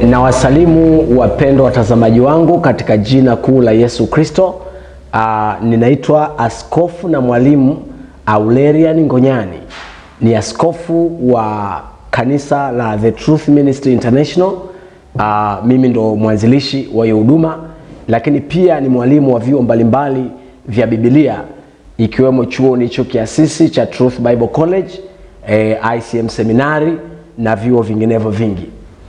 na wasalimu wapendwa watazamaji wangu katika jina kuu la Yesu Kristo. Uh, ninaitwa askofu na mwalimu Aurelian Ngonyani, ni askofu wa kanisa la The Truth Ministry International. Uh, mimi ndo mwanzilishi wa hiyo huduma, lakini pia ni mwalimu wa vyuo mbalimbali vya Biblia ikiwemo chuo nicho kiasisi cha Truth Bible College, eh, ICM seminari na vyuo vinginevyo vingi.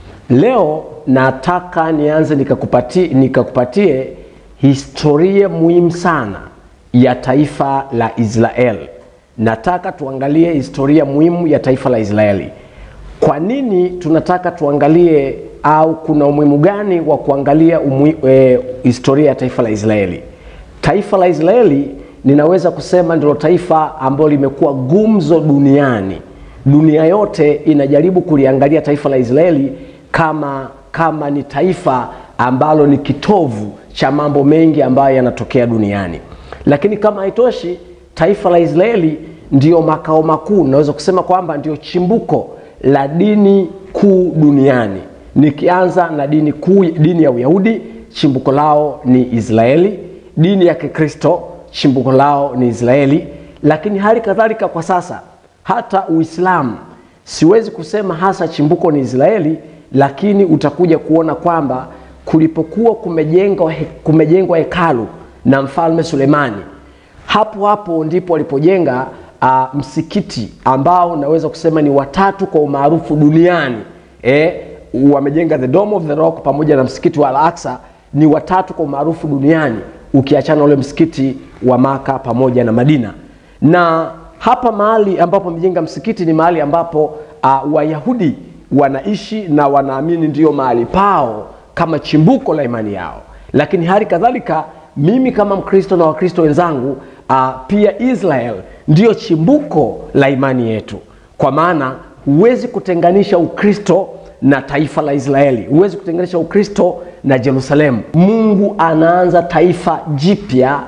Leo nataka nianze nikakupatie, nikakupatie historia muhimu sana ya taifa la Israeli. Nataka tuangalie historia muhimu ya taifa la Israeli. Kwa nini tunataka tuangalie au kuna umuhimu gani wa kuangalia umui, e, historia ya taifa la Israeli? Taifa la Israeli ninaweza kusema ndilo taifa ambalo limekuwa gumzo duniani. Dunia yote inajaribu kuliangalia taifa la Israeli kama kama ni taifa ambalo ni kitovu cha mambo mengi ambayo yanatokea duniani. Lakini kama haitoshi, taifa la Israeli ndio makao makuu, naweza kusema kwamba ndio chimbuko la dini kuu duniani. Nikianza na dini kuu, dini ya Uyahudi, chimbuko lao ni Israeli. Dini ya Kikristo, chimbuko lao ni Israeli. Lakini hali kadhalika kwa sasa hata Uislamu, siwezi kusema hasa chimbuko ni Israeli, lakini utakuja kuona kwamba kulipokuwa kumejengwa kumejengwa hekalu na mfalme Sulemani, hapo hapo ndipo walipojenga uh, msikiti ambao naweza kusema ni watatu kwa umaarufu duniani. Eh, wamejenga the Dome of the Rock pamoja na msikiti wa Al-Aqsa, ni watatu kwa umaarufu duniani, ukiachana ule msikiti wa Maka pamoja na Madina. Na hapa mahali ambapo wamejenga msikiti ni mahali ambapo uh, Wayahudi wanaishi na wanaamini ndiyo mahali pao kama chimbuko la imani yao. Lakini hali kadhalika mimi kama Mkristo na Wakristo wenzangu uh, pia Israel ndiyo chimbuko la imani yetu, kwa maana huwezi kutenganisha Ukristo na taifa la Israeli, huwezi kutenganisha Ukristo na Yerusalemu. Mungu anaanza taifa jipya,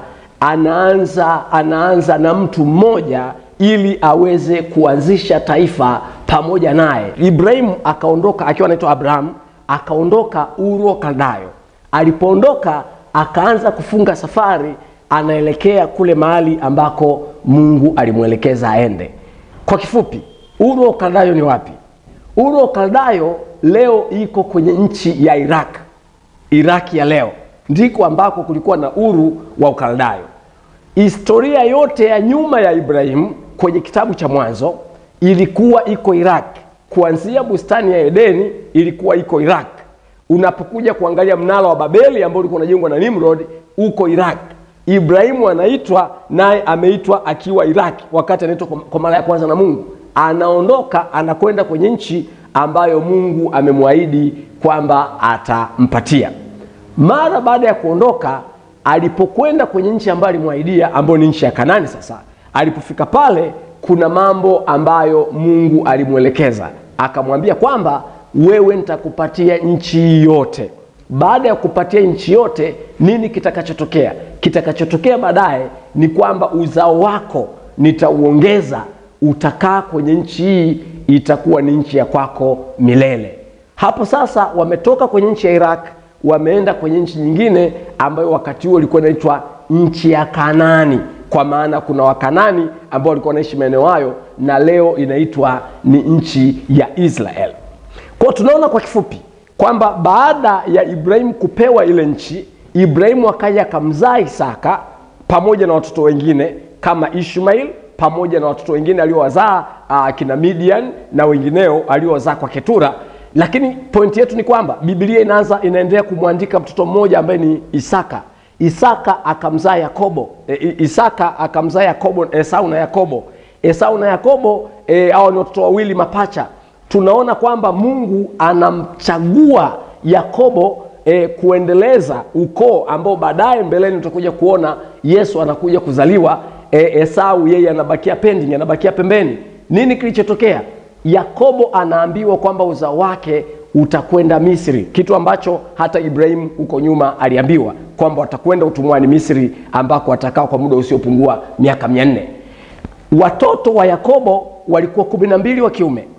anaanza anaanza na mtu mmoja ili aweze kuanzisha taifa pamoja naye. Ibrahimu akaondoka akiwa anaitwa Abraham, akaondoka Uru wa Kaldayo. Alipoondoka akaanza kufunga safari, anaelekea kule mahali ambako Mungu alimwelekeza aende. Kwa kifupi, Uru wa Kaldayo ni wapi? Uru wa Kaldayo leo iko kwenye nchi ya Iraq. Iraki ya leo ndiko ambako kulikuwa na Uru wa Ukaldayo. Historia yote ya nyuma ya Ibrahimu kwenye kitabu cha Mwanzo ilikuwa iko Iraq, kuanzia bustani ya Edeni ilikuwa iko Iraq. Unapokuja kuangalia mnara wa Babeli ambao ulikuwa unajengwa na Nimrod uko Iraq. Ibrahimu anaitwa naye ameitwa akiwa Iraq, wakati anaitwa kwa mara ya kwanza na Mungu. Anaondoka anakwenda kwenye nchi ambayo Mungu amemwahidi kwamba atampatia. Mara baada ya kuondoka, alipokwenda kwenye nchi ambayo alimwahidia, ambayo ni nchi ya Kanani. Sasa alipofika pale kuna mambo ambayo Mungu alimwelekeza akamwambia kwamba wewe nitakupatia nchi yote. Baada ya kupatia nchi yote, nini kitakachotokea? Kitakachotokea baadaye ni kwamba uzao wako nitauongeza, utakaa kwenye nchi hii, itakuwa ni nchi ya kwako milele. Hapo sasa wametoka kwenye nchi ya Iraq, wameenda kwenye nchi nyingine ambayo wakati huo ilikuwa inaitwa nchi ya Kanaani kwa maana kuna Wakanani ambao walikuwa wanaishi maeneo hayo na leo inaitwa ni nchi ya Israel. Kwa tunaona kwa kifupi kwamba baada ya Ibrahimu kupewa ile nchi, Ibrahimu akaja akamzaa Isaka pamoja na watoto wengine kama Ishmael pamoja na watoto wengine aliowazaa uh, kina Midian na wengineo aliowazaa kwa Ketura. Lakini pointi yetu ni kwamba Biblia inaanza inaendelea kumwandika mtoto mmoja ambaye ni Isaka. Isaka akamzaa Yakobo. E, Isaka akamzaa Yakobo, Esau na Yakobo. Esau na Yakobo e, hao ni watoto wawili mapacha. Tunaona kwamba Mungu anamchagua Yakobo e, kuendeleza ukoo ambao baadaye mbeleni tutakuja kuona Yesu anakuja kuzaliwa. E, Esau yeye anabakia pending, anabakia pembeni. Nini kilichotokea? Yakobo anaambiwa kwamba uzao wake utakwenda Misri, kitu ambacho hata Ibrahimu huko nyuma aliambiwa kwamba watakwenda utumwani Misri, ambako watakaa kwa muda usiopungua miaka mia nne. Watoto wa Yakobo walikuwa kumi na mbili wa kiume,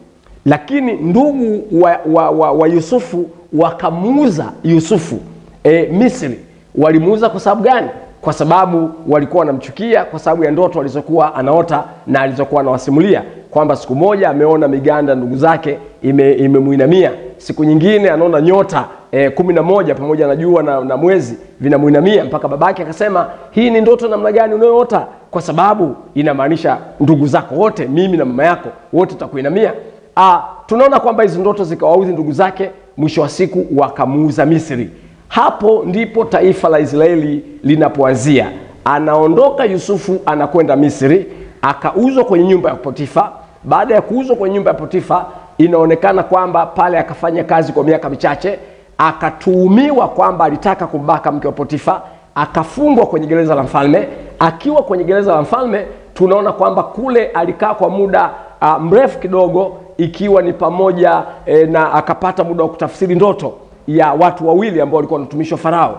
lakini ndugu wa, wa, wa, wa yusufu wakamuuza yusufu e, misri walimuuza kwa sababu gani kwa sababu walikuwa wanamchukia kwa sababu ya ndoto alizokuwa anaota na alizokuwa anawasimulia kwamba siku moja ameona miganda ndugu zake imemwinamia ime siku nyingine anaona nyota e, kumi na moja pamoja na jua na, na mwezi vinamwinamia mpaka babake akasema hii ni ndoto namna gani unayoota kwa sababu inamaanisha ndugu zako wote mimi na mama yako wote tutakuinamia tunaona kwamba hizi ndoto zikawauzi ndugu zake mwisho wa siku wakamuuza misri hapo ndipo taifa la israeli linapoanzia anaondoka yusufu anakwenda misri akauzwa kwenye nyumba ya potifa baada ya kuuzwa kwenye nyumba ya potifa inaonekana kwamba pale akafanya kazi kwa miaka michache akatuhumiwa kwamba alitaka kumbaka mke wa potifa akafungwa kwenye gereza la mfalme akiwa kwenye gereza la mfalme tunaona kwamba kule alikaa kwa muda uh, mrefu kidogo ikiwa ni pamoja e, na akapata muda wa kutafsiri ndoto ya watu wawili ambao walikuwa wanatumishwa farao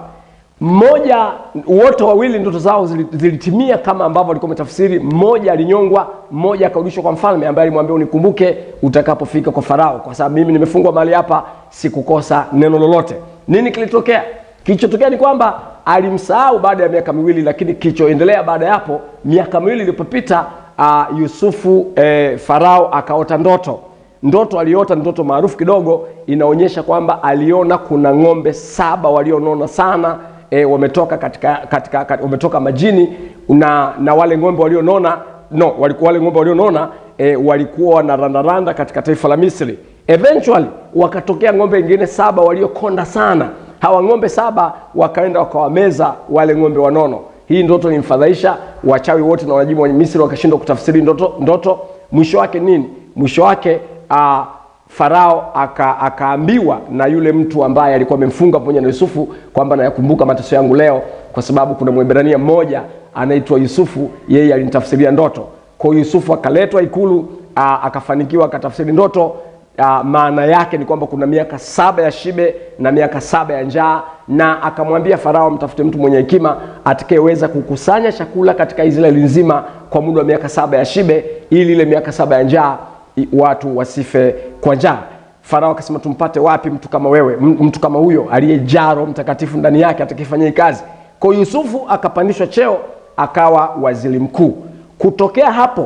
mmoja wote wawili ndoto zao zilitimia kama ambavyo walikuwa wametafsiri mmoja alinyongwa mmoja akarudishwa kwa mfalme ambaye alimwambia unikumbuke utakapofika kwa farao kwa sababu mimi nimefungwa mahali hapa sikukosa neno lolote nini kilitokea kilichotokea ni kwamba alimsahau baada ya miaka miwili lakini kilichoendelea baada ya hapo miaka miwili ilipopita uh, yusufu eh, farao akaota ndoto ndoto aliota ndoto maarufu kidogo inaonyesha kwamba aliona kuna ng'ombe saba walionona sana e, wametoka katika, katika, katika wametoka majini na, na wale ng'ombe walionona no walikuwa wale ng'ombe walionona e, walikuwa wanarandaranda katika taifa la misri eventually wakatokea ng'ombe wengine saba waliokonda sana hawa ng'ombe saba wakaenda wakawameza wale ng'ombe wanono hii ndoto ilimfadhaisha wachawi wote na wanajimu wa misri wakashindwa kutafsiri ndoto, ndoto mwisho wake nini mwisho wake uh, farao aka, akaambiwa na yule mtu ambaye alikuwa amemfunga pamoja na yusufu kwamba nayakumbuka mateso yangu leo kwa sababu kuna mwebrania mmoja anaitwa yusufu yeye alinitafsiria ndoto kwao yusufu akaletwa ikulu uh, akafanikiwa akatafsiri ndoto uh, maana yake ni kwamba kuna miaka saba ya shibe na miaka saba ya njaa na akamwambia farao mtafute mtu mwenye hekima atakayeweza kukusanya chakula katika israeli nzima kwa muda wa miaka saba ya shibe ili ile miaka saba ya njaa watu wasife kwa njaa farao akasema tumpate wapi mtu kama wewe mtu kama huyo aliyejaa roho mtakatifu ndani yake atakifanya hii kazi kwao yusufu akapandishwa cheo akawa waziri mkuu kutokea hapo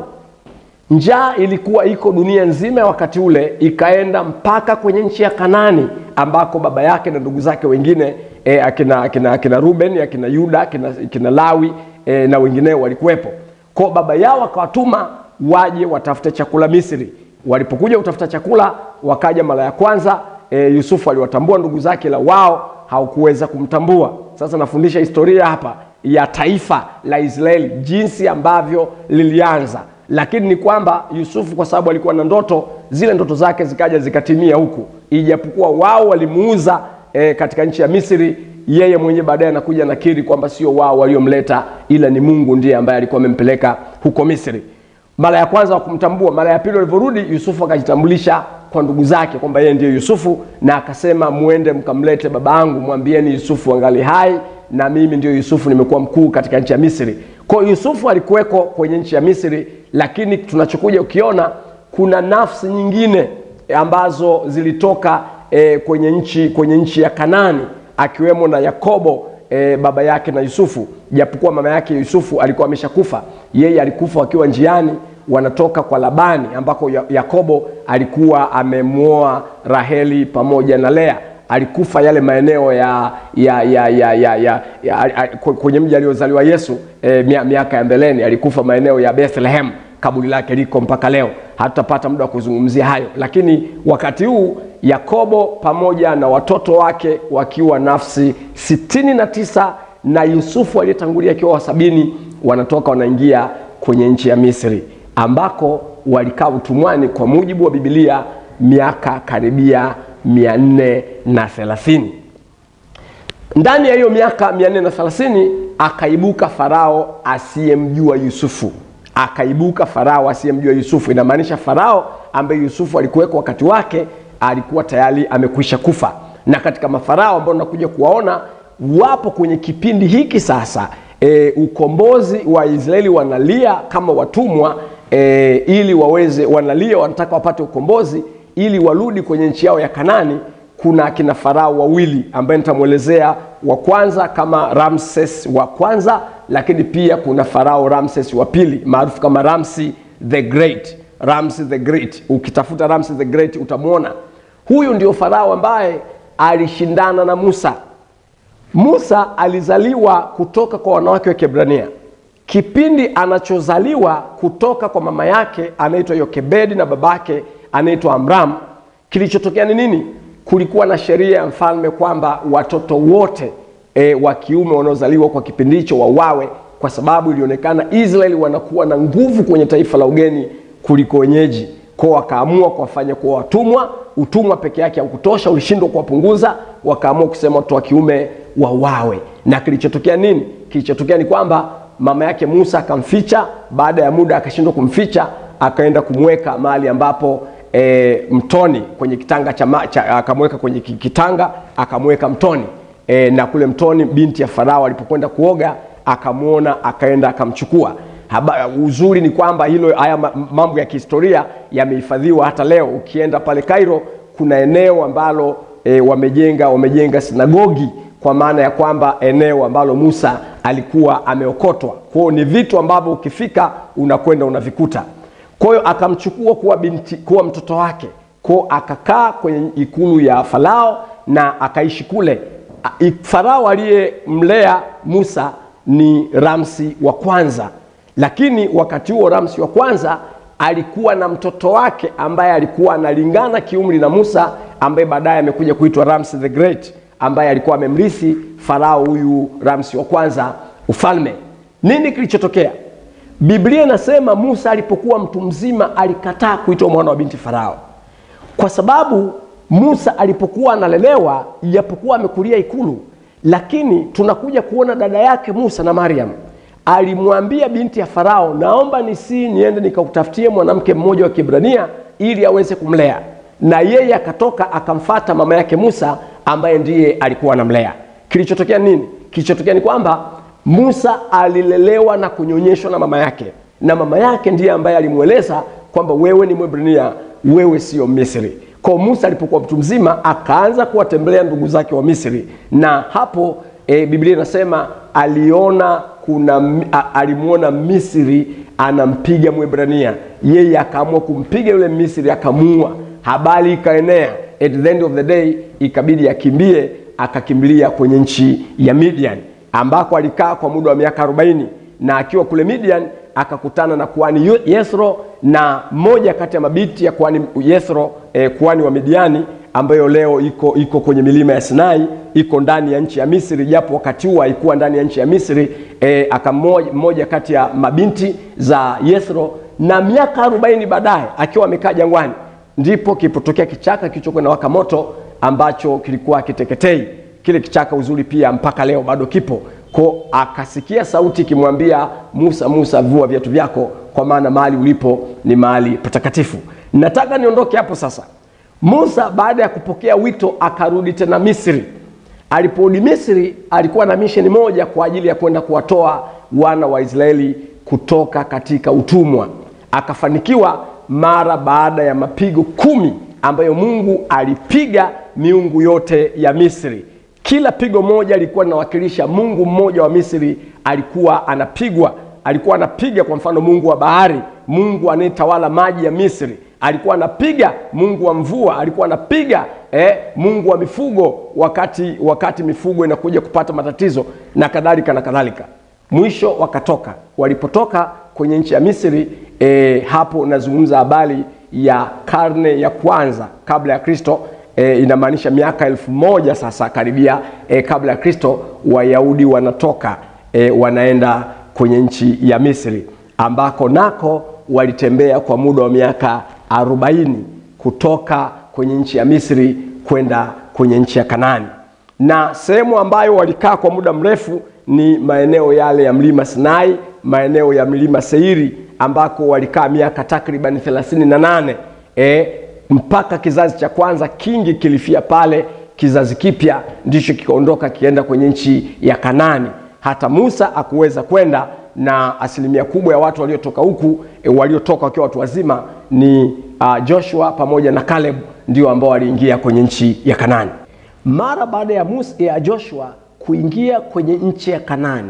njaa ilikuwa iko dunia nzima ya wakati ule ikaenda mpaka kwenye nchi ya kanani ambako baba yake na ndugu zake wengine e, akina, akina, akina ruben akina yuda akina, akina lawi e, na wengineo walikuwepo kwao baba yao akawatuma waje watafute chakula misri walipokuja kutafuta chakula wakaja mara ya kwanza e, yusufu aliwatambua ndugu zake la wao haukuweza kumtambua sasa nafundisha historia hapa ya taifa la israeli jinsi ambavyo lilianza lakini ni kwamba yusufu kwa sababu alikuwa na ndoto zile ndoto zake zikaja zikatimia huku ijapokuwa wao walimuuza e, katika nchi ya misri yeye mwenyewe baadaye anakuja nakiri kwamba sio wao waliomleta ila ni mungu ndiye ambaye alikuwa amempeleka huko misri mara ya kwanza wakumtambua mara ya pili walivyorudi yusufu akajitambulisha kwa ndugu zake kwamba yeye ndiyo yusufu na akasema mwende mkamlete baba yangu mwambieni yusufu angali hai na mimi ndio yusufu nimekuwa mkuu katika nchi ya misri kwao yusufu alikuweko kwenye nchi ya misri lakini tunachokuja ukiona kuna nafsi nyingine ambazo zilitoka e, kwenye nchi kwenye nchi ya kanani akiwemo na yakobo e, baba yake na yusufu japokuwa mama yake yusufu alikuwa ameshakufa yeye alikufa wakiwa njiani wanatoka kwa labani ambako yakobo alikuwa amemwoa raheli pamoja na lea alikufa yale maeneo ya, ya, ya, ya, ya, ya, ya kwenye mji aliozaliwa yesu e, miaka ya mbeleni alikufa maeneo ya bethlehem kaburi lake liko mpaka leo hatutapata muda wa kuzungumzia hayo lakini wakati huu yakobo pamoja na watoto wake wakiwa nafsi sitini na tisa na yusufu aliyetangulia akiwa wa sabini wanatoka wanaingia kwenye nchi ya misri ambako walikaa utumwani kwa mujibu wa bibilia miaka karibia mia nne na thelathini ndani ya hiyo miaka mia nne na thelathini akaibuka farao asiyemjua yusufu akaibuka farao asiyemjua yusufu inamaanisha farao ambaye yusufu alikuwekwa wakati wake alikuwa tayari amekwisha kufa na katika mafarao ambao nakuja kuwaona wapo kwenye kipindi hiki sasa e, ukombozi wa israeli wanalia kama watumwa e, ili waweze wanalia wanataka wapate ukombozi ili warudi kwenye nchi yao ya Kanani, kuna akina farao wawili ambaye nitamwelezea wa kwanza kama Ramses wa kwanza, lakini pia kuna farao Ramses wa pili maarufu kama Ramsi the Great. Ramsi the Great, ukitafuta Ramsi the Great utamwona huyu ndio farao ambaye alishindana na Musa. Musa alizaliwa kutoka kwa wanawake wa Kiebrania. Kipindi anachozaliwa kutoka kwa mama yake anaitwa Yokebedi na babake anaitwa Amram, kilichotokea ni nini? Kulikuwa na sheria ya mfalme kwamba watoto wote e, wa kiume wanaozaliwa kwa kipindi hicho wauawe, kwa sababu ilionekana Israeli wanakuwa na nguvu kwenye taifa la ugeni kuliko wenyeji kwao, wakaamua kuwafanya kuwa watumwa. Utumwa peke yake haukutosha, ulishindwa kuwapunguza, wakaamua kusema watoto wa kiume wauawe. Na kilichotokea nini? Kilichotokea ni kwamba mama yake Musa akamficha. Baada ya muda akashindwa kumficha, akaenda kumweka mahali ambapo e, mtoni kwenye kitanga cha, ma- cha akamweka kwenye ki- kitanga akamweka mtoni e, na kule mtoni binti ya Farao alipokwenda kuoga akamwona, akaenda akamchukua. Haba, uzuri ni kwamba hilo haya ma- mambo ya kihistoria yamehifadhiwa hata leo. Ukienda pale Cairo kuna eneo ambalo e, wamejenga wamejenga sinagogi kwa maana ya kwamba eneo ambalo Musa alikuwa ameokotwa. Kwa hiyo ni vitu ambavyo ukifika unakwenda unavikuta. Kwa hiyo akamchukua kuwa binti, kuwa mtoto wake, kwa hiyo akakaa kwenye ikulu ya Farao na akaishi kule. A- i- Farao aliyemlea Musa ni Ramsi wa kwanza, lakini wakati huo Ramsi wa kwanza alikuwa na mtoto wake ambaye alikuwa analingana kiumri na Musa, ambaye baadaye amekuja kuitwa Ramsi the Great, ambaye alikuwa amemrithi Farao huyu Ramsi wa kwanza ufalme. Nini kilichotokea? Biblia inasema Musa alipokuwa mtu mzima alikataa kuitwa mwana wa binti Farao, kwa sababu Musa alipokuwa analelewa, japokuwa amekulia ikulu, lakini tunakuja kuona dada yake Musa na Mariam alimwambia binti ya Farao, naomba nisi niende nikakutafutie mwanamke mmoja wa Kiebrania ili aweze kumlea, na yeye akatoka akamfata mama yake Musa ambaye ndiye alikuwa anamlea. Kilichotokea nini? Kilichotokea ni kwamba Musa alilelewa na kunyonyeshwa na mama yake, na mama yake ndiye ambaye alimweleza kwamba wewe ni Mwebrania, wewe sio Misri. Kwa Musa alipokuwa mtu mzima akaanza kuwatembelea ndugu zake wa Misri, na hapo e, Biblia inasema aliona kuna m- a- alimwona Misri anampiga Mwebrania, yeye akaamua kumpiga yule Misri akamuua. Habari ikaenea, at the end of the day ikabidi akimbie, akakimbilia kwenye nchi ya Midian ambako alikaa kwa muda wa miaka 40 na akiwa kule Midian akakutana na kuhani Yu- Yethro na moja kati ya mabiti ya kuhani Yethro eh, kuhani wa Midiani ambayo leo iko iko kwenye milima ya Sinai, iko ndani ya nchi ya Misri, japo wakati huo haikuwa ndani ya nchi ya Misri. E, akamoja mmoja kati ya mabinti za Yethro, na miaka 40 baadaye akiwa amekaa jangwani, ndipo kilipotokea kichaka kilichokuwa na waka moto ambacho kilikuwa kiteketei. Kile kichaka uzuri pia mpaka leo bado kipo ko akasikia sauti ikimwambia Musa, Musa, vua viatu vyako, kwa maana mahali ulipo ni mahali patakatifu. Nataka niondoke hapo sasa. Musa baada ya kupokea wito akarudi tena Misri. Aliporudi Misri, alikuwa na misheni moja kwa ajili ya kwenda kuwatoa wana wa Israeli kutoka katika utumwa. Akafanikiwa mara baada ya mapigo kumi ambayo Mungu alipiga miungu yote ya Misri. Kila pigo moja lilikuwa linawakilisha mungu mmoja wa Misri alikuwa anapigwa. Alikuwa anapiga kwa mfano mungu wa bahari, mungu anayetawala maji ya Misri alikuwa anapiga mungu wa mvua, alikuwa anapiga eh, mungu wa mifugo wakati wakati mifugo inakuja kupata matatizo na kadhalika na kadhalika. Mwisho wakatoka. Walipotoka kwenye nchi ya Misri eh, hapo nazungumza habari ya karne ya kwanza kabla ya Kristo. E, inamaanisha miaka elfu moja sasa karibia e, kabla ya Kristo, Wayahudi wanatoka e, wanaenda kwenye nchi ya Misri ambako nako walitembea kwa muda wa miaka arobaini kutoka kwenye nchi ya Misri kwenda kwenye nchi ya Kanaani, na sehemu ambayo walikaa kwa muda mrefu ni maeneo yale ya mlima Sinai, maeneo ya mlima Seiri ambako walikaa miaka takriban thelathini na nane e, mpaka kizazi cha kwanza kingi kilifia pale, kizazi kipya ndicho kikaondoka kienda kwenye nchi ya Kanaani. Hata Musa akuweza kwenda, na asilimia kubwa ya watu waliotoka huku e, waliotoka wakiwa watu wazima ni uh, Joshua pamoja na Caleb ndio ambao waliingia kwenye nchi ya Kanani. Mara baada ya, Musa, ya Joshua kuingia kwenye nchi ya Kanani,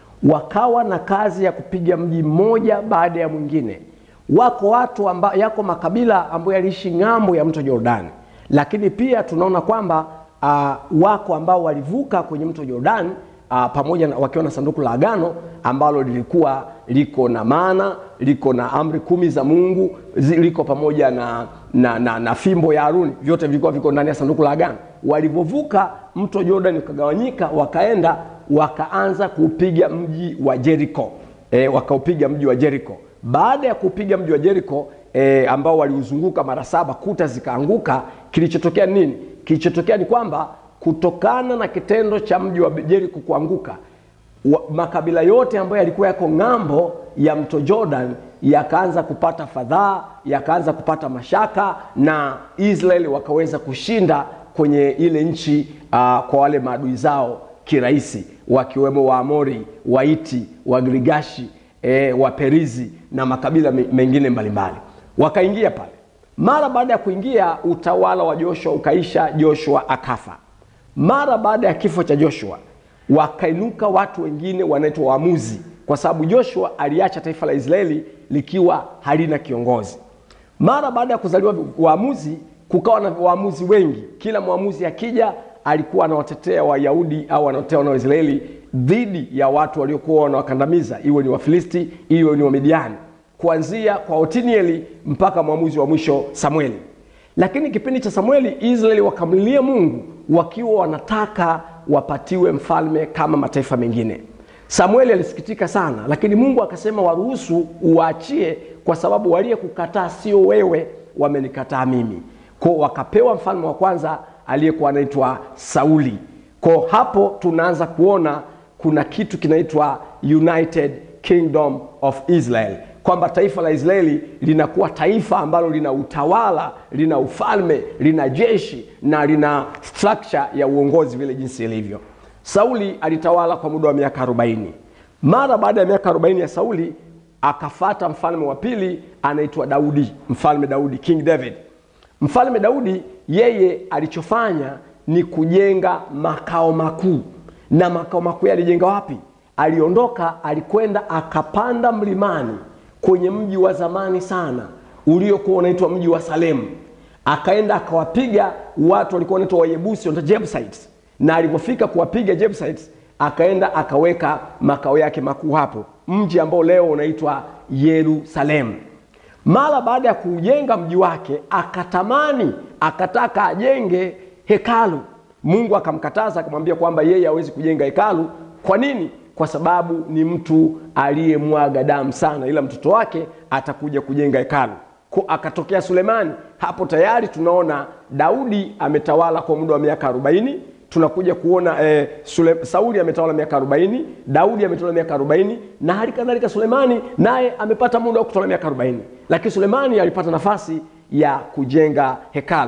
wakawa na kazi ya kupiga mji mmoja baada ya mwingine. Wako watu amba, yako makabila ambayo yaliishi ng'ambo ya mto Jordani, lakini pia tunaona kwamba uh, wako ambao walivuka kwenye mto Jordani uh, pamoja na, wakiwa na sanduku la agano ambalo lilikuwa liko na mana liko na amri kumi za Mungu zi, liko pamoja na, na, na, na fimbo ya Haruni, vyote vilikuwa viko ndani ya sanduku la agano. Walivyovuka mto Jordan ukagawanyika, wakaenda wakaanza kuupiga mji wa Jericho e, wakaupiga mji wa Jericho. Baada ya kupiga mji wa Jericho e, ambao waliuzunguka mara saba, kuta zikaanguka. Kilichotokea nini? Kilichotokea ni kwamba kutokana na kitendo cha mji wa Jericho kuanguka wa, makabila yote ambayo yalikuwa yako ng'ambo ya mto Jordan yakaanza kupata fadhaa, yakaanza kupata mashaka, na Israeli wakaweza kushinda kwenye ile nchi uh, kwa wale maadui zao kirahisi, wakiwemo Waamori, Waiti, Wagirigashi, e, Waperizi na makabila mengine mbalimbali, wakaingia pale. Mara baada ya kuingia, utawala wa Joshua ukaisha, Joshua akafa. Mara baada ya kifo cha Joshua wakainuka watu wengine wanaitwa waamuzi, kwa sababu Joshua aliacha taifa la Israeli likiwa halina kiongozi. Mara baada ya kuzaliwa waamuzi, kukawa na waamuzi wengi. Kila mwamuzi akija alikuwa anawatetea Wayahudi au anawatetea wana Waisraeli dhidi ya watu waliokuwa wanawakandamiza, iwe ni Wafilisti, iwe ni Wamidiani, kuanzia kwa Otinieli mpaka mwamuzi wa mwisho Samueli. Lakini kipindi cha Samueli, Israeli wakamlilia Mungu wakiwa wanataka wapatiwe mfalme kama mataifa mengine. Samueli alisikitika sana, lakini Mungu akasema waruhusu, uwaachie, kwa sababu waliyekukataa sio wewe, wamenikataa mimi. Ko wakapewa mfalme wa kwanza aliyekuwa anaitwa Sauli. Ko hapo tunaanza kuona kuna kitu kinaitwa United Kingdom of Israel, kwamba taifa la Israeli linakuwa taifa ambalo lina utawala, lina ufalme, lina jeshi na lina structure ya uongozi vile jinsi ilivyo. Sauli alitawala kwa muda wa miaka 40. Mara baada ya miaka 40 ya Sauli akafata mfalme wa pili anaitwa Daudi, mfalme Daudi, King David. Mfalme Daudi yeye alichofanya ni kujenga makao makuu, na makao makuu alijenga wapi? Aliondoka, alikwenda akapanda mlimani kwenye mji wa zamani sana uliokuwa unaitwa mji wa Salemu, akaenda akawapiga watu walikuwa wanaitwa Wayebusi, wanaitwa Jebusites, na alipofika kuwapiga Jebusites akaenda akaweka makao yake makuu hapo, mji ambao leo unaitwa Yerusalemu. Mara baada ya kujenga mji wake, akatamani akataka ajenge hekalu. Mungu akamkataza, akamwambia kwamba yeye hawezi kujenga hekalu. Kwa nini? Kwa sababu ni mtu aliyemwaga damu sana, ila mtoto wake atakuja kujenga hekalu. Ko akatokea Sulemani. Hapo tayari tunaona Daudi ametawala kwa muda wa miaka arobaini. Tunakuja kuona eh, Sule, Sauli ametawala miaka arobaini, Daudi ametawala miaka arobaini na hali kadhalika Sulemani naye amepata muda wa kutawala miaka arobaini, lakini Sulemani alipata nafasi ya kujenga hekalu.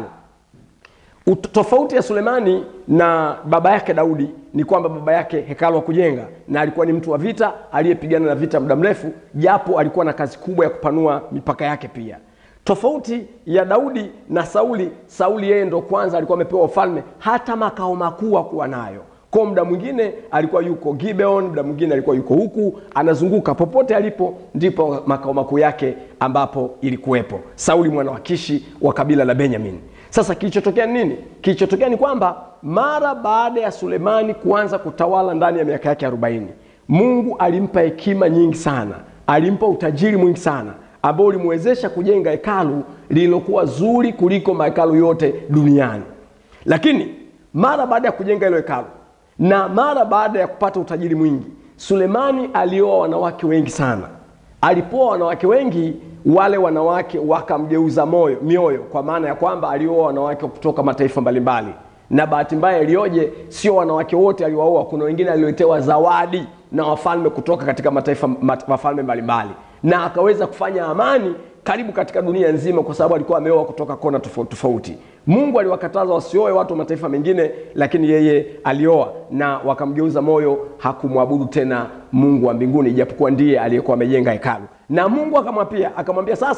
Tofauti ya Sulemani na baba yake Daudi ni kwamba baba yake hekalu wa kujenga, na alikuwa ni mtu wa vita aliyepigana na vita muda mrefu, japo alikuwa na kazi kubwa ya kupanua mipaka yake pia. Tofauti ya Daudi na Sauli, Sauli yeye ndo kwanza alikuwa amepewa ufalme, hata makao makuu hakuwa nayo. Kwa muda mwingine alikuwa yuko Gibeon, muda mwingine alikuwa yuko huku, anazunguka popote alipo, ndipo makao makuu yake ambapo ilikuwepo. Sauli mwana wa Kishi wa kabila la Benyamin. Sasa kilichotokea nini? Kilichotokea ni kwamba mara baada ya Sulemani kuanza kutawala ndani ya miaka yake arobaini, Mungu alimpa hekima nyingi sana, alimpa utajiri mwingi sana ambao ulimwezesha kujenga hekalu lililokuwa zuri kuliko mahekalu yote duniani. Lakini mara baada ya kujenga hilo hekalu na mara baada ya kupata utajiri mwingi, Sulemani alioa wanawake wengi sana. Alipoa wanawake wengi, wale wanawake wakamgeuza moyo mioyo, kwa maana ya kwamba alioa wanawake kutoka mataifa mbalimbali, na bahati mbaya iliyoje, sio wanawake wote aliwaoa. Kuna wengine alioletewa zawadi na wafalme kutoka katika mataifa wafalme mbalimbali, na akaweza kufanya amani karibu katika dunia nzima, kwa sababu alikuwa ameoa kutoka kona tofauti tofauti. Mungu aliwakataza wasioe watu wa mataifa mengine, lakini yeye alioa na wakamgeuza moyo, hakumwabudu tena Mungu wa mbinguni, ijapokuwa ndiye aliyekuwa amejenga hekalu. Na Mungu akamwambia akamwambia, sasa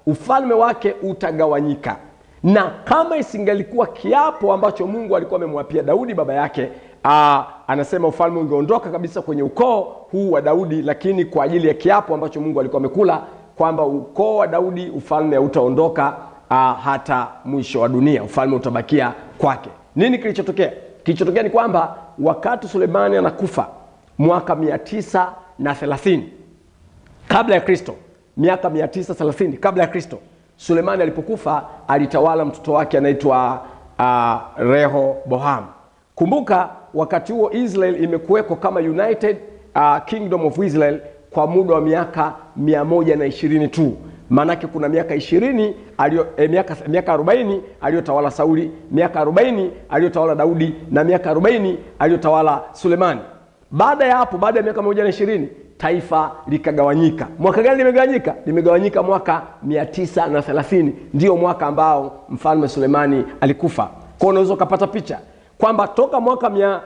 ufalme wake utagawanyika na kama isingelikuwa kiapo ambacho mungu alikuwa amemwapia daudi baba yake aa, anasema ufalme ungeondoka kabisa kwenye ukoo huu wa daudi lakini kwa ajili ya kiapo ambacho mungu alikuwa amekula kwamba ukoo wa daudi ufalme hautaondoka aa, hata mwisho wa dunia ufalme utabakia kwake nini kilichotokea kilichotokea ni kwamba wakati sulemani anakufa mwaka 930 kabla ya kristo miaka 930 kabla ya kristo sulemani alipokufa alitawala mtoto wake anaitwa uh, rehoboam kumbuka wakati huo israel imekuweko kama united uh, kingdom of israel kwa muda wa miaka 120 tu maanake kuna miaka ishirini alio, eh, miaka, miaka 40 aliyotawala sauli miaka 40 aliyotawala daudi na miaka 40 aliyotawala sulemani baada ya hapo baada ya miaka moja na ishirini taifa likagawanyika mwaka gani limegawanyika limegawanyika mwaka 930 ndio mwaka ambao mfalme sulemani alikufa kwao unaweza ukapata picha kwamba toka mwaka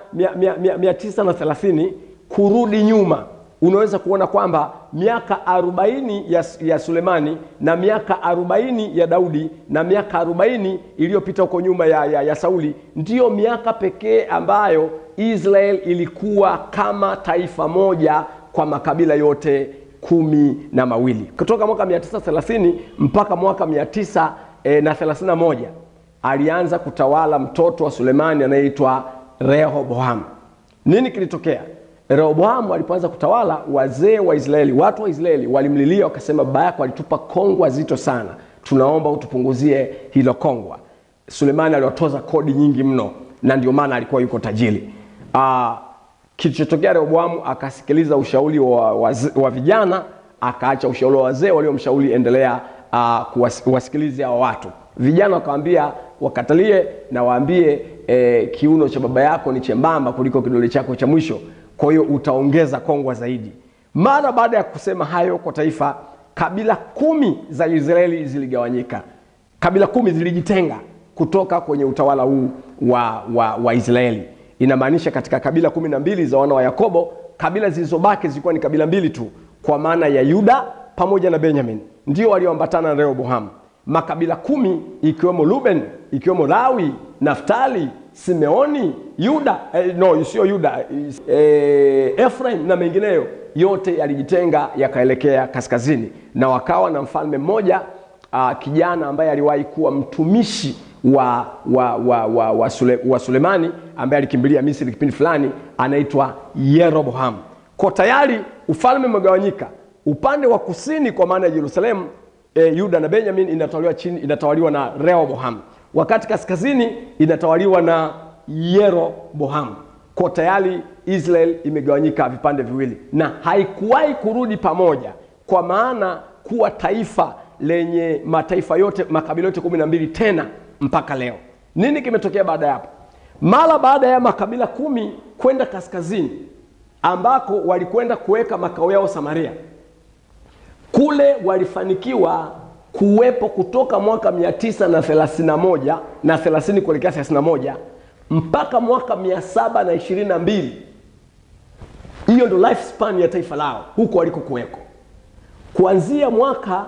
930 kurudi nyuma unaweza kuona kwamba miaka 40 ya, ya sulemani na miaka 40 ya daudi na miaka 40 iliyopita huko nyuma ya, ya, ya sauli ndiyo miaka pekee ambayo israel ilikuwa kama taifa moja kwa makabila yote kumi na mawili kutoka mwaka 930 mpaka mwaka 931 alianza kutawala mtoto wa sulemani anayeitwa rehoboam nini kilitokea rehoboamu alipoanza kutawala wazee wa israeli watu wa israeli walimlilia wakasema baba yako alitupa kongwa zito sana tunaomba utupunguzie hilo kongwa sulemani aliwatoza kodi nyingi mno na ndio maana alikuwa yuko tajiri uh, kilichotokea rehoboamu akasikiliza ushauri wa, wa, wa vijana akaacha ushauri wa wazee waliomshauri endelea uh, kuwasikilize hawa watu vijana wakawambia wakatalie na waambie eh, kiuno cha baba yako ni chembamba kuliko kidole chako cha mwisho kwa hiyo utaongeza kongwa zaidi mara baada ya kusema hayo kwa taifa kabila kumi za israeli ziligawanyika kabila kumi zilijitenga kutoka kwenye utawala huu wa, wa, wa israeli inamaanisha katika kabila kumi na mbili za wana wa yakobo kabila zilizobaki zilikuwa ni kabila mbili tu kwa maana ya yuda pamoja na benyamin ndio walioambatana na rehoboham makabila kumi ikiwemo ruben ikiwemo lawi naftali simeoni yuda eh, no sio yuda eh, efraim na mengineyo yote yalijitenga yakaelekea kaskazini na wakawa na mfalme mmoja uh, kijana ambaye aliwahi kuwa mtumishi wa wa wa, wa, wa, Sule, wa sulemani ambaye alikimbilia misri kipindi fulani anaitwa yeroboham ko tayari ufalme umegawanyika upande wa kusini kwa maana ya jerusalemu e, yuda na benjamin inatawaliwa chini inatawaliwa na rehoboham wakati kaskazini inatawaliwa na yeroboham ko tayari israel imegawanyika vipande viwili na haikuwahi kurudi pamoja kwa maana kuwa taifa lenye mataifa yote makabila yote kumi na mbili tena mpaka leo nini kimetokea baada ya hapo mara baada ya makabila kumi kwenda kaskazini ambako walikwenda kuweka makao yao samaria kule walifanikiwa kuwepo kutoka mwaka 931 na 30 kuelekea 31 mpaka mwaka 722 hiyo ndo lifespan ya taifa lao huko waliko kuweko kuanzia mwaka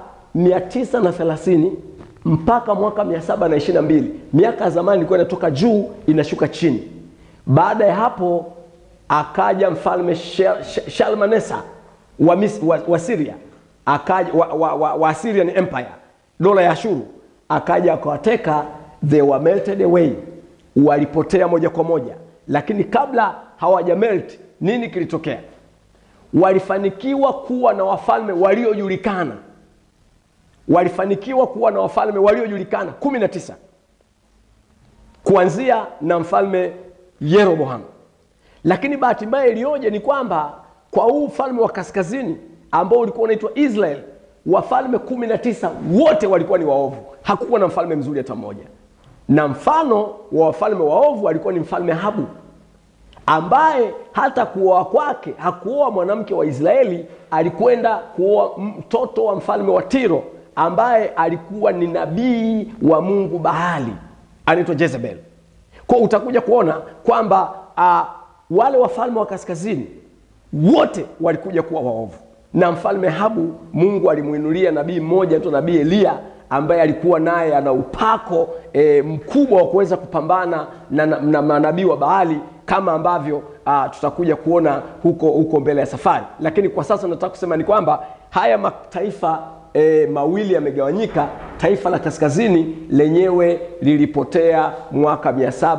930 mpaka mwaka 722 miaka ya zamani ilikuwa inatoka juu inashuka chini baada ya hapo akaja mfalme shalmanesa wa, Mis, wa, wa siria akaja wa, wa, wa, wa Assyrian Empire dola ya Ashuru akaja akawateka they were melted away walipotea moja kwa moja lakini kabla hawaja melt nini kilitokea walifanikiwa kuwa na wafalme waliojulikana walifanikiwa kuwa na wafalme waliojulikana kumi na tisa kuanzia na mfalme yeroboham lakini bahati mbaya iliyoje ni kwamba kwa huu ufalme wa kaskazini ambao ulikuwa unaitwa israel wafalme kumi na tisa wote walikuwa ni waovu hakukuwa na mfalme mzuri hata mmoja na mfano wa wafalme waovu alikuwa ni mfalme habu ambaye hata kuoa kwake hakuoa mwanamke wa israeli alikwenda kuoa mtoto wa mfalme wa tiro ambaye alikuwa ni nabii wa mungu bahali anaitwa jezebel kwa utakuja kuona kwamba uh, wale wafalme wa kaskazini wote walikuja kuwa waovu na mfalme Ahabu Mungu alimwinulia nabii mmoja tu, nabii Eliya ambaye alikuwa naye ana upako e, mkubwa wa kuweza kupambana na, na, na manabii wa Baali kama ambavyo a, tutakuja kuona huko huko mbele ya safari. Lakini kwa sasa nataka kusema ni kwamba haya mataifa e, mawili yamegawanyika. Taifa la kaskazini lenyewe lilipotea mwaka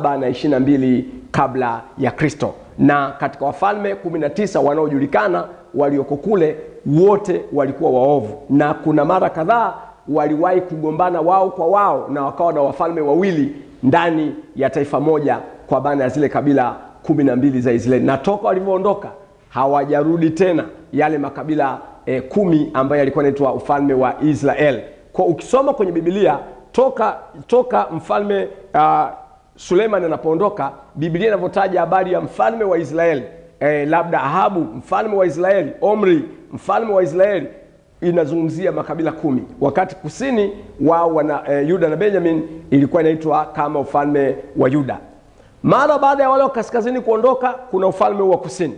722 kabla ya Kristo, na katika wafalme 19 wanaojulikana walioko kule wote walikuwa waovu, na kuna mara kadhaa waliwahi kugombana wao kwa wao, na wakawa na wafalme wawili ndani ya taifa moja, kwa maana ya zile kabila kumi na mbili za Israeli, na toka walivyoondoka hawajarudi tena yale makabila e, kumi ambayo yalikuwa naitwa ufalme wa Israel. Kwa ukisoma kwenye Biblia toka toka mfalme uh, Suleiman anapoondoka, Biblia inavyotaja habari ya mfalme wa Israeli e, labda Ahabu mfalme wa Israeli, Omri mfalme wa Israeli inazungumzia makabila kumi, wakati kusini wao wana e, Yuda na Benjamin ilikuwa inaitwa kama ufalme wa Yuda. Mara baada ya wale wa kaskazini kuondoka, kuna ufalme wa kusini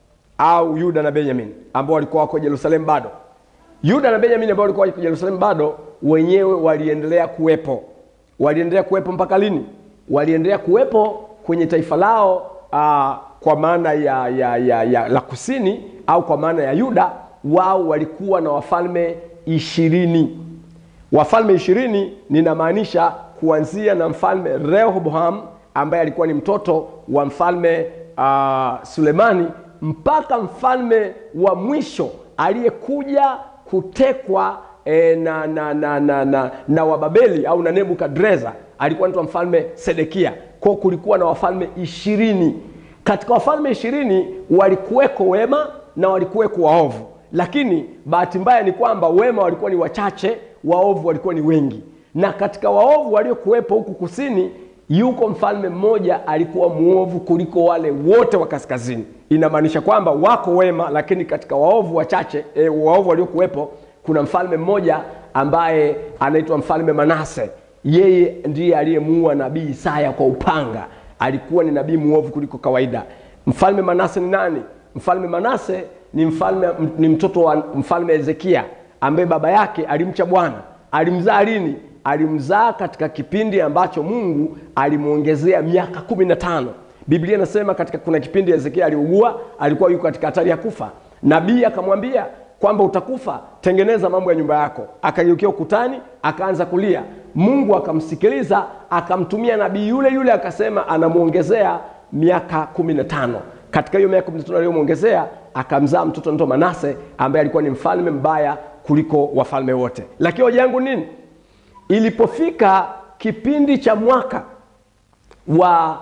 au Yuda na Benjamin ambao walikuwa wako Yerusalemu bado. Yuda na Benjamin ambao walikuwa wako Yerusalemu bado, wenyewe waliendelea kuwepo. Waliendelea kuwepo mpaka lini? Waliendelea kuwepo kwenye taifa lao aa, kwa maana ya, ya, ya, ya la kusini au kwa maana ya Yuda wao walikuwa na wafalme ishirini. Wafalme ishirini ninamaanisha kuanzia na mfalme Rehoboam ambaye alikuwa ni mtoto wa mfalme uh, Sulemani mpaka mfalme wa mwisho aliyekuja kutekwa e, na, na, na, na, na, na Wababeli au na Nebukadreza alikuwa anaitwa mfalme Sedekia. Kwa kulikuwa na wafalme ishirini. Katika wafalme ishirini walikuweko wema na walikuweko waovu lakini bahati mbaya ni kwamba wema walikuwa ni wachache, waovu walikuwa ni wengi. Na katika waovu waliokuwepo huku kusini, yuko mfalme mmoja alikuwa mwovu kuliko wale wote wa kaskazini. Inamaanisha kwamba wako wema, lakini katika waovu wachache e, waovu waliokuwepo, kuna mfalme mmoja ambaye anaitwa mfalme Manase. Yeye ndiye aliyemuua nabii Isaya kwa upanga. Alikuwa ni nabii mwovu kuliko kawaida. Mfalme Manase ni nani? Mfalme Manase ni mfalme ni mtoto wa mfalme Hezekia ambaye baba yake alimcha Bwana. Alimzaa lini? Alimzaa katika kipindi ambacho Mungu alimwongezea miaka kumi na tano. Biblia inasema katika kuna kipindi Hezekia aliugua, alikuwa yuko katika hatari ya kufa. Nabii akamwambia kwamba utakufa, tengeneza mambo ya nyumba yako. Akageukia ukutani, akaanza kulia. Mungu akamsikiliza, akamtumia nabii yule yule, akasema anamwongezea miaka kumi na tano. Katika hiyo miaka 15 aliyomwongezea akamzaa mtoto anaitwa Manase ambaye alikuwa ni mfalme mbaya kuliko wafalme wote. Lakini hoja yangu nini? Ilipofika kipindi cha mwaka wa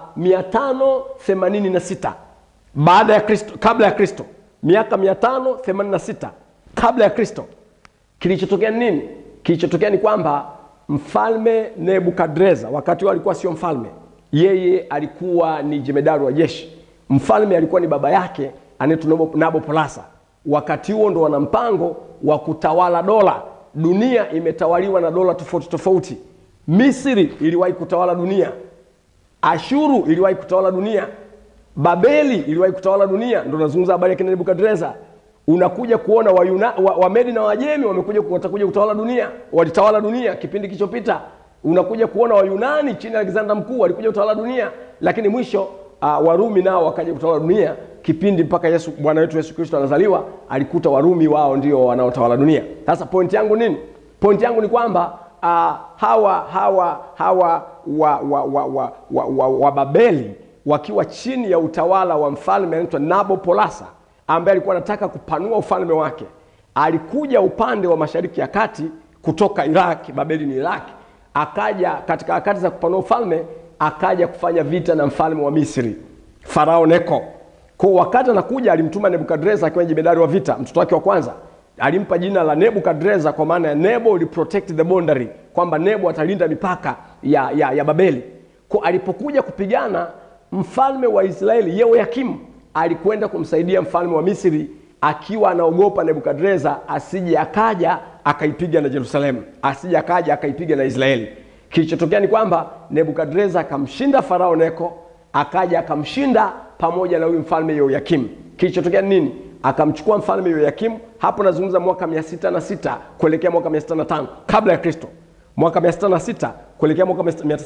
586 baada ya Kristo, kabla ya Kristo, miaka 586 kabla ya Kristo, kilichotokea nini? Kilichotokea ni kwamba mfalme Nebukadreza, wakati huo alikuwa sio mfalme, yeye alikuwa ni jemedari wa jeshi. Mfalme alikuwa ni baba yake anaitwa Nabopolasa. Wakati huo ndo wana mpango wa kutawala dola. Dunia imetawaliwa na dola tofauti tofauti. Misri iliwahi kutawala dunia, Ashuru iliwahi kutawala dunia, Babeli iliwahi kutawala dunia. Ndo nazungumza habari ya kina Nebukadreza. Unakuja kuona Wayuna, wa, Wamedi na Wajemi wamekuja watakuja kutawala dunia, walitawala dunia kipindi kilichopita. Unakuja kuona Wayunani chini ya Alexander Mkuu walikuja kutawala dunia, lakini mwisho uh, Warumi nao wakaja kutawala dunia kipindi mpaka Yesu Bwana wetu Yesu Kristo anazaliwa, alikuta Warumi wao ndio wanaotawala dunia. Sasa pointi yangu nini? Pointi yangu ni kwamba uh, hawa hawa hawa wa, wa, wa, wa, wa, wa, wa Babeli wakiwa chini ya utawala wa mfalme anaitwa Nabopolasa ambaye alikuwa anataka kupanua ufalme wake. Alikuja upande wa mashariki ya kati kutoka Iraki, Babeli ni Iraki, akaja katika harakati za kupanua ufalme, akaja kufanya vita na mfalme wa Misri Farao Neko. Kwa wakati anakuja alimtuma Nebukadreza akiwa jemedari wa vita, mtoto wake wa kwanza alimpa jina la Nebukadreza kwa maana ya Nebo will protect the boundary, kwamba Nebo atalinda mipaka ya, ya, ya Babeli. Kwa alipokuja kupigana mfalme wa Israeli Yehoyakimu alikwenda kumsaidia mfalme wa Misri akiwa anaogopa Nebukadreza asije akaja akaipiga na Yerusalemu, asije akaja akaipiga na Israeli. Kilichotokea ni kwamba Nebukadreza akamshinda Farao Neko, akaja akamshinda pamoja na huyu mfalme Yehoyakimu. Kilichotokea nini? akamchukua mfalme yoyakimu hapo nazungumza mwaka 606 kuelekea mwaka 605 kabla ya kristo mwaka 606 kuelekea mwaka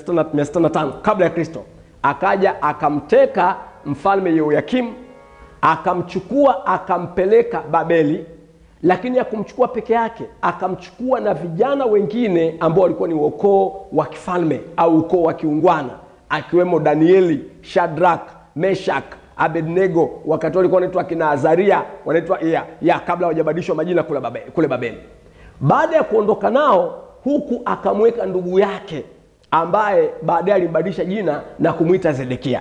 605 kabla ya kristo akaja akamteka mfalme yoyakimu akamchukua akampeleka babeli lakini akumchukua peke yake akamchukua na vijana wengine ambao walikuwa ni ukoo wa kifalme au ukoo wa kiungwana akiwemo danieli shadrak meshak abednego wakati walikuwa wanaitwa akina azaria wanaitwa ya, ya kabla hawajabadilishwa majina kule babeli, kule babeli baada ya kuondoka nao huku akamweka ndugu yake ambaye baadaye alimbadilisha jina na kumwita zedekia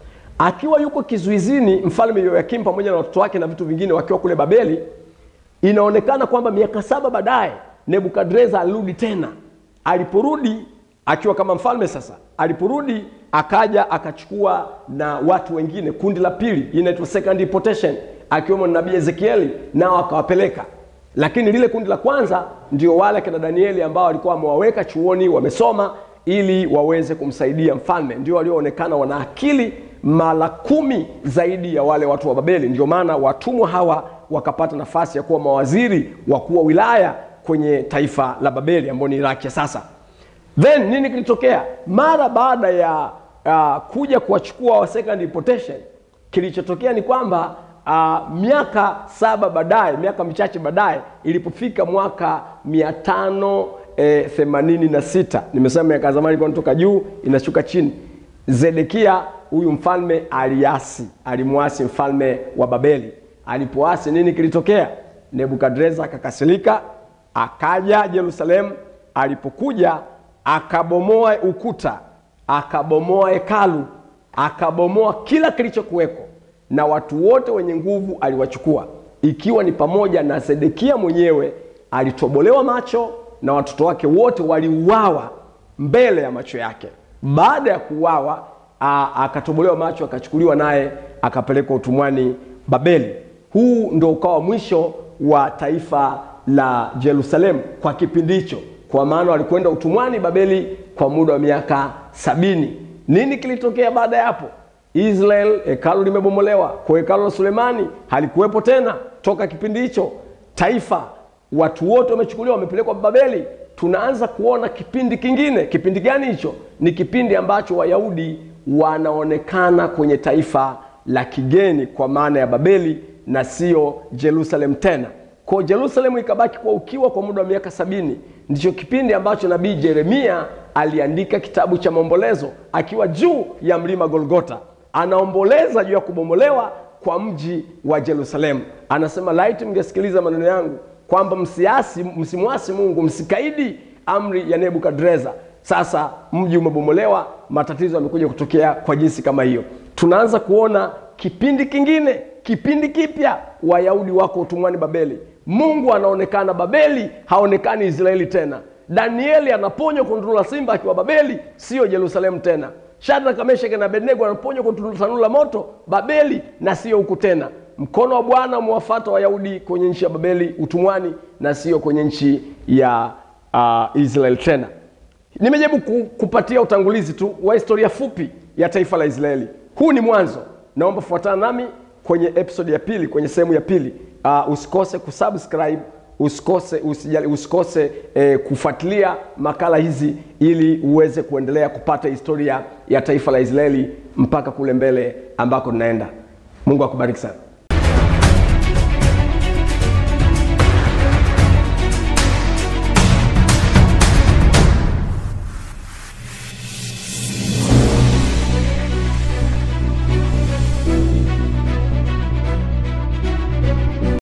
akiwa yuko kizuizini mfalme yoyakim pamoja na watoto wake na vitu vingine wakiwa kule babeli inaonekana kwamba miaka saba baadaye nebukadreza alirudi tena aliporudi akiwa kama mfalme sasa aliporudi akaja akachukua na watu wengine kundi la pili inaitwa second deportation akiwemo nabii ezekieli nao akawapeleka lakini lile kundi la kwanza ndio wale akina danieli ambao walikuwa wamewaweka chuoni wamesoma ili waweze kumsaidia mfalme ndio walioonekana wana akili mara kumi zaidi ya wale watu wa babeli ndio maana watumwa hawa wakapata nafasi ya kuwa mawaziri wakuu wa wilaya kwenye taifa la babeli ambao ni iraki ya sasa then nini kilitokea mara baada ya uh, kuja kuwachukua wa second deportation kilichotokea ni kwamba uh, miaka saba baadaye miaka michache baadaye ilipofika mwaka mia tano eh, themanini na sita nimesema miaka ya zamani ilikuwa inatoka juu inashuka chini zedekia huyu mfalme aliasi alimwasi mfalme wa babeli alipoasi nini kilitokea nebukadreza akakasirika akaja yerusalemu alipokuja akabomoa ukuta akabomoa hekalu akabomoa kila kilichokuweko na watu wote wenye nguvu aliwachukua ikiwa ni pamoja na sedekia mwenyewe alitobolewa macho na watoto wake wote waliuawa mbele ya macho yake baada ya kuuawa akatobolewa macho akachukuliwa naye akapelekwa utumwani babeli huu ndo ukawa mwisho wa taifa la jerusalemu kwa kipindi hicho kwa maana walikwenda utumwani babeli kwa muda wa miaka sabini nini kilitokea baada ya hapo israel hekalu limebomolewa kwa hekalu la sulemani halikuwepo tena toka kipindi hicho taifa watu wote wamechukuliwa wamepelekwa babeli tunaanza kuona kipindi kingine kipindi gani hicho ni kipindi ambacho wayahudi wanaonekana kwenye taifa la kigeni kwa maana ya babeli na sio jerusalem tena ko jerusalemu ikabaki kwa ukiwa kwa muda wa miaka sabini ndicho kipindi ambacho nabii jeremia aliandika kitabu cha maombolezo akiwa juu ya mlima golgota anaomboleza juu ya kubomolewa kwa mji wa jerusalemu anasema laiti mngesikiliza maneno yangu kwamba msiasi msimwasi mungu msikaidi amri ya nebukadreza sasa mji umebomolewa matatizo yamekuja kutokea kwa jinsi kama hiyo tunaanza kuona kipindi kingine kipindi kipya wayahudi wako utumwani babeli mungu anaonekana babeli haonekani israeli tena danieli anaponywa kwa tundu la simba akiwa babeli sio jerusalemu tena shadraka mesheke na abednego anaponywa kwa tanuru la moto babeli na sio huku tena mkono wa bwana umewafata wayahudi kwenye nchi ya babeli utumwani na sio kwenye nchi ya uh, israel tena nimejaribu kupatia utangulizi tu wa historia fupi ya taifa la israeli huu ni mwanzo naomba fuatana nami kwenye episode ya pili kwenye sehemu ya pili uh, usikose kusubscribe usikose usijali, usikose eh, kufuatilia makala hizi ili uweze kuendelea kupata historia ya taifa la israeli mpaka kule mbele ambako tunaenda mungu akubariki sana